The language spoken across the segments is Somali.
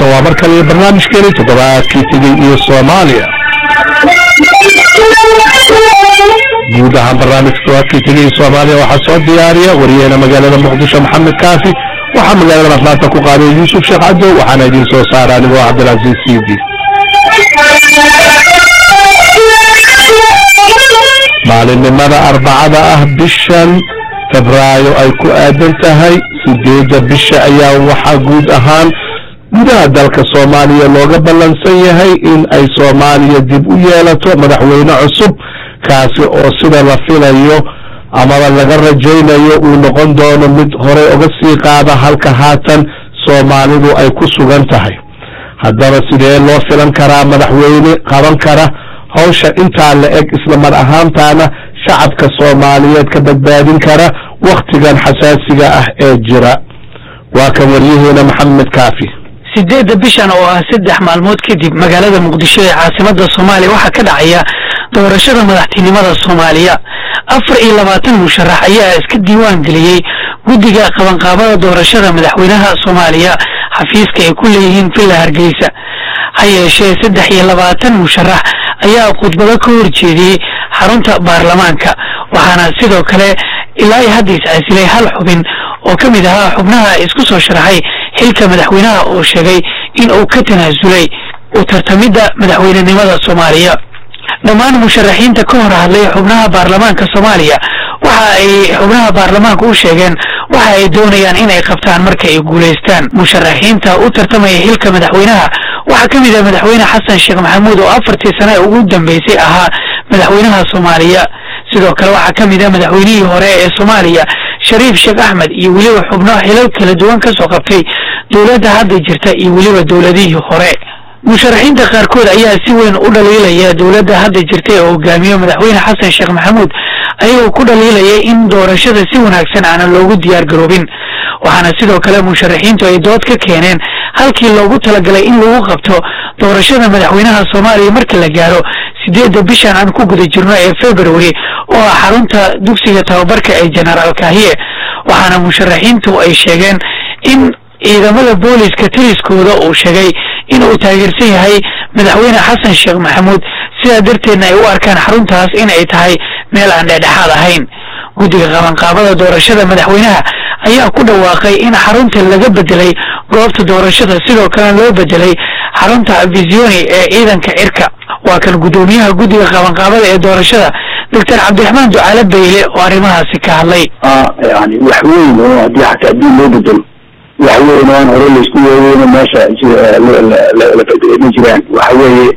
waa mar kale barnaamijkeeni toddobaadkii tegey iyo soomaaliya guud ahaan barnaamijka toddobaadkii tegey iyo soomaaliya waxaa soo diyaariya wariyaheena magaalada muqdisho maxamed kaafi waxaa magaalada atlaanta ku qaaday yuusuf sheekh cadow waxaana idiin soo saara anigoo cabdilcasiis siidi maalinimada arbacada ah bishan febraayo ay ku aadan tahay sideedda bisha ayaa waxaa guud ahaan gudaha dalka soomaaliya looga ballansan yahay in ay soomaaliya dib u yeelato madaxweyne cusub kaasi oo sida la filayo amaba laga rajaynayo uu noqon doono mid horey uga sii qaada halka haatan soomaalidu ay ku sugan tahay haddaba sidee loo filan karaa madaxweyne qaban kara hawsha intaa la eg isla mar ahaantaana shacabka soomaaliyeed ka badbaadin kara wakhtigan xasaasiga ah ee jira waa kan waryaheena maxamed kaafi sideedda bishan oo ah saddex maalmood kadib magaalada muqdisho ee caasimada soomaaliya waxaa ka dhacaya doorashada madaxtinimada soomaaliya afar iyo labaatan musharax ayaa iska diiwaan geliyey guddiga qabanqaabada doorashada madaxweynaha soomaaliya xafiiska ay ku leeyihiin villa hargeysa ha yeeshee saddex iyo labaatan musharax ayaa khudbado ka horjeediyey xarunta baarlamaanka waxaana sidoo kale ilaa iyo hadda is-caasilay hal xubin oo ka mid ahaa xubnaha isku soo sharaxay xilka madaxweynaha oo sheegay in uu ka tanaasulay u tartamidda madaxweynenimada soomaaliya dhammaan musharaxiinta ka hor hadlay xubnaha baarlamaanka soomaaliya waxa ay xubnaha baarlamaanka u sheegeen waxa ay doonayaan inay qabtaan marka ay guulaystaan musharaxiinta u tartamaya xilka madaxweynaha waxaa ka mid ah madaxweyne xasan sheekh maxamuud oo afartii sane ugu dambeysay ahaa madaxweynaha soomaaliya sidoo kale waxaa ka mid ah madaxweynihii hore ee soomaaliya shariif sheekh axmed iyo weliba xubno xilal kala duwan ka soo qabtay dowladda hadda jirta iyo weliba dowladihii hore musharaxiinta qaarkood ayaa si weyn u dhaliilaya dowladda hadda jirta ee hogaamiyo madaxweyne xasan sheekh maxamuud ayagoo ku dhaliilaya in doorashada si wanaagsan aanan loogu diyaar garoobin waxaana sidoo kale musharaxiintu ay dood ka keeneen halkii loogu talagalay in lagu qabto doorashada madaxweynaha soomaaliya marka la gaaro sideedda bishan aan ku guda jirno ee february oo ah xarunta dugsiga tababarka ee genaraal kahiye waxaana musharaxiintu ay sheegeen in ciidamada booliska taliskooda uu sheegay in uu taageersan yahay madaxweyne xasan sheekh maxamuud sidaa darteedna ay u arkaan xaruntaas in ay tahay meel aan dhexdhexaad ahayn guddiga qabanqaabada doorashada madaxweynaha ayaa ku dhawaaqay in xarunta laga bedelay goobta doorashada sidoo kalena loo bedelay xarunta visioni ee ciidanka cirka waa kan guddoomiyaha guddiga qabanqaabada ee doorashada doctor cabdiraxmaan ducaale bayle oo arrimahaasi ka hadlay yani wax weyn oo haddii xataa adduun loo bedelo wax weyn oo aan hore laisku weeweyn meesha la bedelma jiraan waxa weeye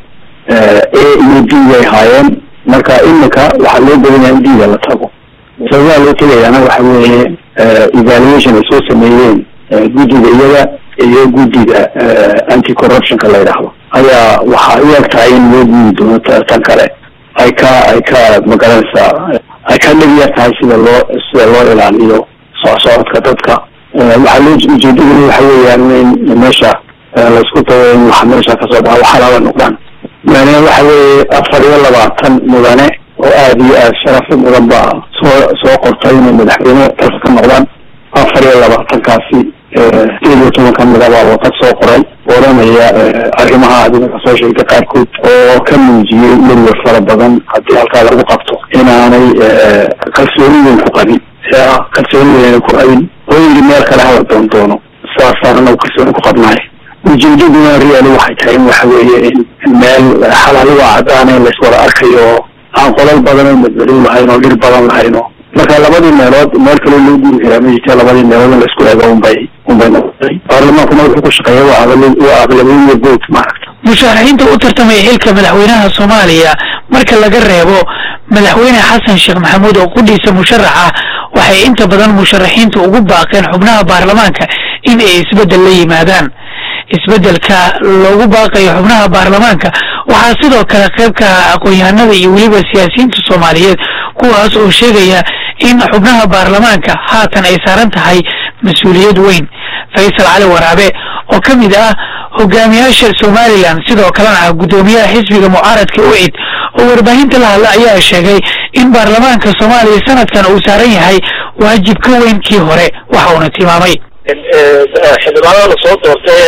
a iyo d way haayeen marka imika waxaa loo badanyaa in d-da la tago sababaha loo tegayaana waxa weeye evaluation ay soo sameeyeen guddiga iyaga iyo guddiga anti corruptionka la yidhaahdo ayaa waxaa u eg tahay in loo guudi doono tan kale ay ka ay ka magaranaysaa ay ka dhegya tahay sida loo sida loo ilaaliyo socosocodka dadka waxaa loo ujeedaduna waxa weeyaan in meesha laisku dayo in waxa meesha kasoo baxa waxalaaba noqdaan yani waxa weeye afar iyo labaatan mudane oo aada iyo aada sharafi mudan baa soo soo qortay inay madaxweyne dalka ka noqdaan afar iyo labaatankaasi sideed iyo toban kamid a baa warqad soo qoray oranaya arrimaha adiga kasoo sheegtay qaarkood oo ka muujiyey werwer fara badan haddii halkaa lagu qabto inaanay kalsooni weyn ku qabin kalsooni weyn ku qabin oo yidhi meel kale hala doon doono saasaan anagu kalsooni ku qabnaay ujeedaduna reali waxay tahay in waxa weeye in meel xalaaliga cadaan in laiswada arkayo aan qolal badan oo madmadow lahayn oo dhir badan lahayn oo marka labadii meelood meel kaloo loo guri karaa ma jirta labadii meelood in laisku eego unbay unbay noqotay baarlamaankuna wuxuu ku shaqeeya waa waa aqlabiyada vote maaragta musharaxiinta u tartamaya xilka madaxweynaha soomaaliya marka laga reebo madaxweyne xasan sheekh maxamuud oo qudhiisa musharax ah waxay inta badan musharaxiinta ugu baaqeen xubnaha baarlamaanka in ay isbeddel la yimaadaan isbeddelka loogu baaqayo xubnaha baarlamaanka waxaa sidoo kale qayb ka ah aqoon-yahanada iyo weliba siyaasiyiinta soomaaliyeed kuwaas oo sheegaya in xubnaha baarlamaanka haatan ay saaran tahay mas-uuliyad weyn faysal cali waraabe oo ka mid ah hogaamiyaasha somalilan sidoo kalena ah guddoomiyaha xisbiga mucaaradka ucid oo warbaahinta la hadla ayaa sheegay in baarlamaanka soomaaliya sanadkan uu saaran yahay waajib ka weyn kii hore waxa uuna tilmaamay xildhibaanada lasoo doortay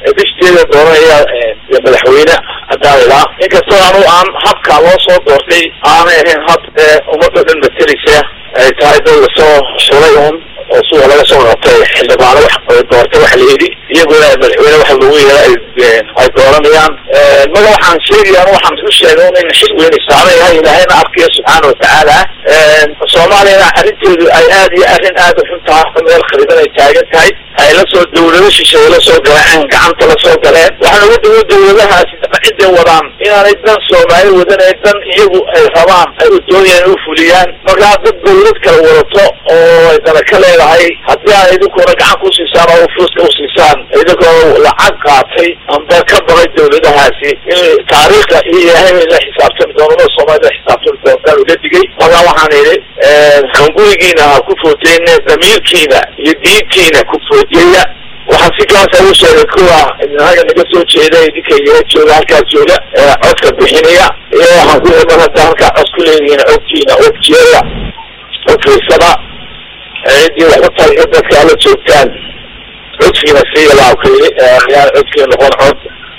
bishteeda dooranaya madaxweyne hadaalilaa inkastoo anu aan habka loo soo doortay aanay ahayn hab ummadoo dhan matelisa ay tahay dad lasoo xulay un oo suga laga soo qabtay xildhibaano wax doortay waxa la yidhi iyaguna madaxweyne waxa lagu yeera ay dooranayaan maga waxaan sheegayaan waxaan u sheegay in xil weyn saaran yahay ilaahayna arkiya subxaana watacaala soomaaliyana arrinteedu ay aad iyo arrin aad u xun tahay meel khariban ay taagan tahay ay la soo dawlado shisheeye la soo galeen gacanta la soo galeen waxaana ugu dawo dawladahaasi ciday wadaan inaanay dan soomaali wadanay dan iyagu ay rabaan ay u doonayaan u fuliyaan markaa dad dawlad kala wadato oo ay dana ka leedahay haddii aan idinkuna gacan ku siisaan oo fuuska u siisaan idinkoo lacag qaatay amba ka baray dawladahaasi in taariikhda iyo ilaahay la xisaabtami doono soomaalida la xisaabtami doontaan ula digay markaa waxaan idhi hangurigiina ha ku footeyne damiirkiina iyo diintiina ku footeeya waxaan si kaasa u sheegay kuwa inaga naga soo jeeda idinka iyo jooga halkaas jooga codka bixinaya iyo waxaan ku iman hadda halkaa cod ku leedihiin codkiina codjeeda codfiisada ciddii waxba taliga dadka ala joogtaan codkiina siiya baa ku yidhi yaan codkiina noqon cod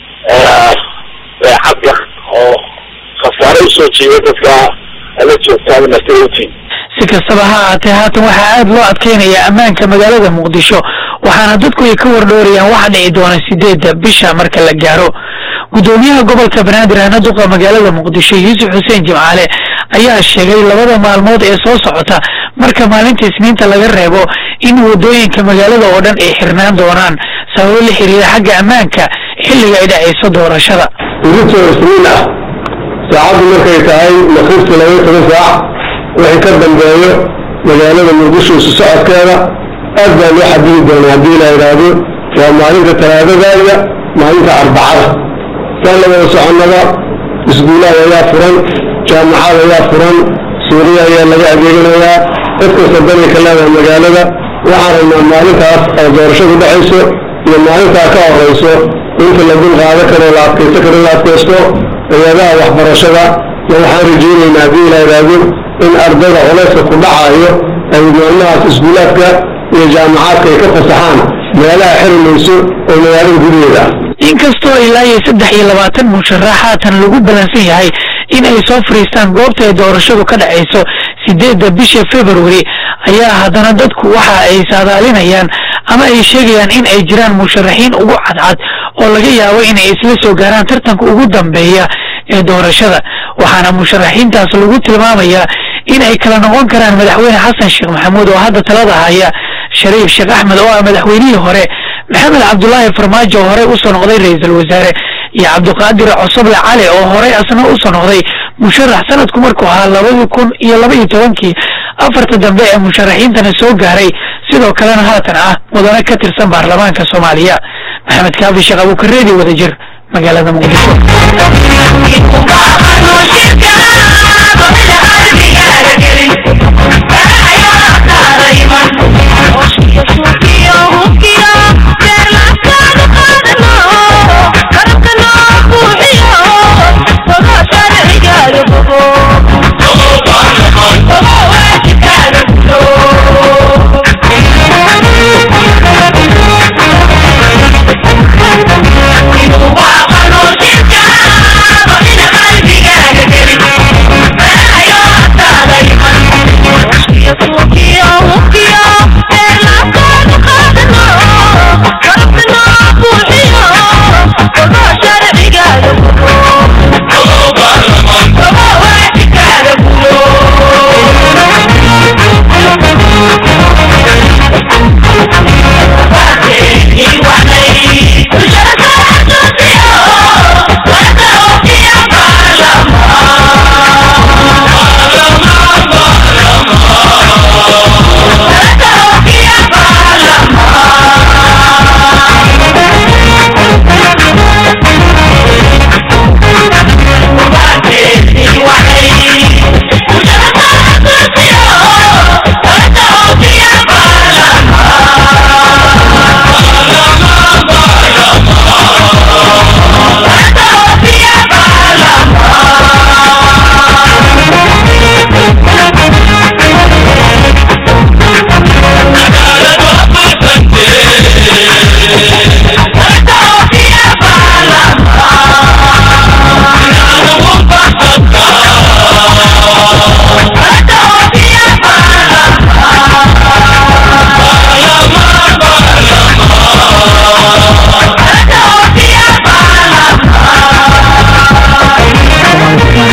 cabya oo khasaare usoo jeeda dadka ala joogtaan martautiin si kastaba ha ahaatee haatan waxaa aada loo adkeynayaa ammaanka magaalada muqdisho waxaana dadku ay ka wardhoorayaan waxa dhici doona sideedda bisha marka la gaaro guddoomiyaha gobolka banaadir ahna duqa magaalada muqdisho yuusuf xuseen jimcaale ayaa sheegay labada maalmood ee soo socota marka maalinta isniinta laga reebo in waddooyinka magaalada oo dhan ay xirnaan doonaan sababo la xiriira xagga ammaanka xilliga ay dhacayso doorashada idintoo isniin ah saacaddu markay tahay maqribtii laba toban saac wixii ka dambeeyo magaalada muqdisho isu socodkeeda aad baa loo xadidi doonaa haddii la yidhaahdo waa maalinta talaadadaaya maalinta arbacada saan la wada soconnada iskuulaad ayaa furan jaamacad ayaa furan suuriya ayaa laga adeeganayaa cid kasta danay ka leedahay magaalada waxaan rabnaa maalintaas oo doorashadu dhexayso iyo maalintaa ka horayso inta la dul qaado karo la adkaysto karo la adkaysto hay-adaha waxbarashada ma waxaan rajaynaynaa haddii la yidhaahdo in ardayda culayska ku dhacayo ay maalmahaas iskuulaadka iyo jaamacaadka ay ka fasaxaan meelaha xiri mayso oo magaalada gudaheeda ah inkastoo ilaa iyo saddex iyo labaatan musharax haatan lagu balansan yahay in ay soo fadhiistaan goobta ay doorashadu ka dhacayso sideedda bisha february ayaa haddana dadku waxa ay saadaalinayaan ama ay sheegayaan in ay jiraan musharaxiin ugu cadcad oo laga yaabo inay isla soo gaaraan tartanka ugu dambeeya ee doorashada waxaana musharaxiintaas lagu tilmaamayaa in ay kala noqon karaan madaxweyne xasan sheekh maxamuud oo hadda talada haya shariif sheekh axmed oo ah madaxweynihii hore maxamed cabdulaahi farmaajo oo horey usoo noqday ra-iisul wasaare iyo cabdiqaadir cosoble cali oo horey asna usoo noqday musharax sanadku markuu ahaa labadii kun iyo laba iyo tobankii afarta dambe ee musharaxiintana soo gaaray sidoo kalena haatan ah mudane ka tirsan baarlamaanka soomaaliya maxamed kaafi sheekh abuukareedi wadajir magaalada muqdisho